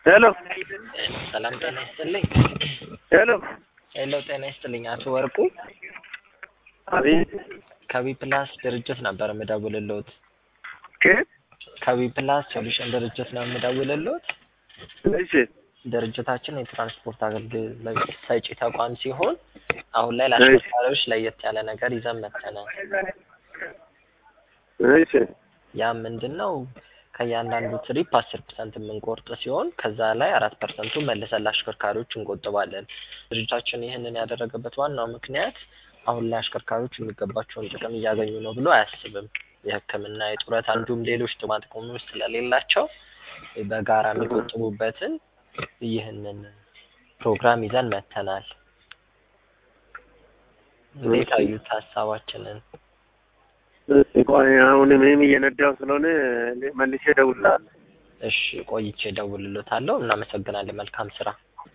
ሄሎ ሰላም ጤና ይስጥልኝ። ሄሎ ሄሎ ጤና ይስጥልኝ። አቶ ወርቁ አቤት ከቢ ፕላስ ድርጅት ነበር የምደውልልዎት። ከየት? ከቢ ፕላስ ሶሉሽን ድርጅት ነው የምደውልልዎት። እሺ ድርጅታችን የትራንስፖርት አገልግሎት ሰጪ ተቋም ሲሆን አሁን ላይ ለአሽከርካሪዎች ለየት ያለ ነገር ይዘን መጥተናል። እሺ ያ ምንድን ነው? ከእያንዳንዱ ትሪፕ አስር ፐርሰንት የምንቆርጥ ሲሆን ከዛ ላይ አራት ፐርሰንቱ መልሰን ለአሽከርካሪዎች እንቆጥባለን። ድርጅታችን ይህንን ያደረገበት ዋናው ምክንያት አሁን ላይ አሽከርካሪዎች የሚገባቸውን ጥቅም እያገኙ ነው ብሎ አያስብም። የሕክምና፣ የጡረታ እንዲሁም ሌሎች ጥቅማ ጥቅሞች ስለሌላቸው በጋራ የሚቆጥቡበትን ይህንን ፕሮግራም ይዘን መጥተናል። እንዴት አዩት ሀሳባችንን? እሺ ቆይ አሁን እኔም እየነዳሁ ስለሆነ መልሼ እደውልልሃለሁ። እሺ ቆይቼ እደውልልዎታለሁ። እናመሰግናለን። መልካም ስራ